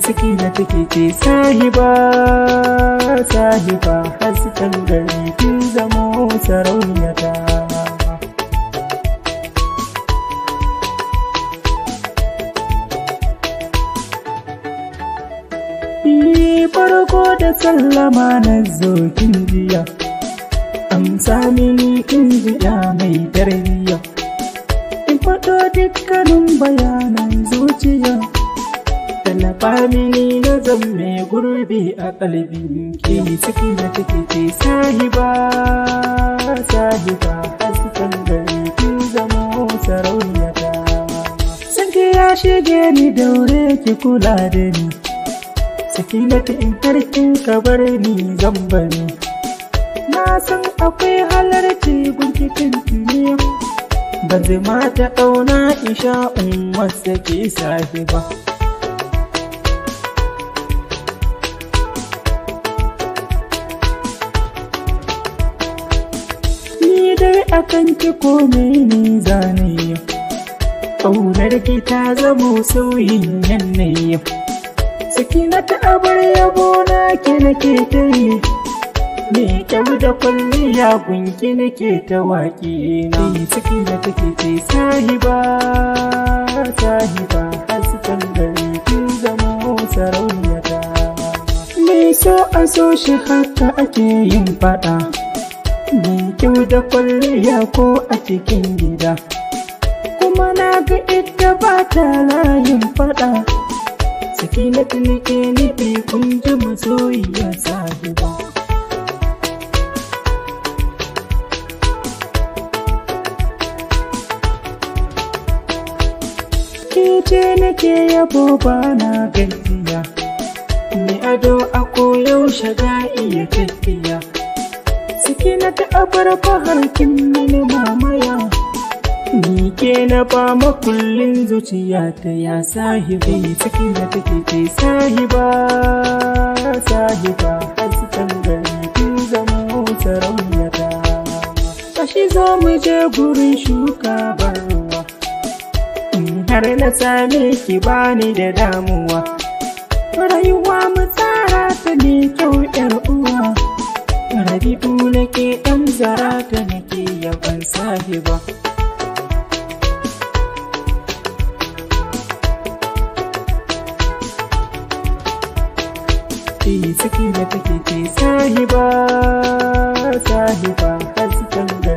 ciki na take ce sahiba sahiba hasken gari kin zamo sarauniyata Yi farko da sallama na zo kin jiya amsa mini kin jiya mai tarbiyya in faɗo dukkanin bayanan zuciya tallafa mini na zamme gurbi a ƙalbin ki ciki na take ce sahiba sahiba hasken gari kin zamo sarauniyata sanki ya shige ni daure ki kula da ni sakinatu in karkin ka bar ni zan bari na san akwai halarci gunkitin tuniya ba zai mata ƙauna isha in wasa ke sahi ba ni dai akan ki kome ni zane ƙaunar ki ta zamo sauyin yanayi sakinata abar yabo na ki nake ta yi me kyau da kwalliya gunki nake ta waƙi na ciki na take ce sahiba sahiba hasken gari kin zamo sarauniyata me so a so shi haka ake yin fada me kyau da kwalliya ko a cikin gida kuma na ga ita ba ta layin fada sakinatu nake nufi kun ji masoyiya sahiba ce nake yabo ba na gajiya mai ado a koyaushe ga iya tafiya sakinatu abar faharkin mini mamaya Ni ke na ba makullin zuciya ta ya sahibi ciki na take ce sahiba sahiba hasken gari kin zamo sarauniyata Kashi zo mu je gurin shuka barwa In har na same ki bani da damuwa Rayuwa mu tsara ta ne kyau yar uwa Rabi'u nake ɗan zara ta nake yaban sahiba ciki da take ce sahiba sahiba hasken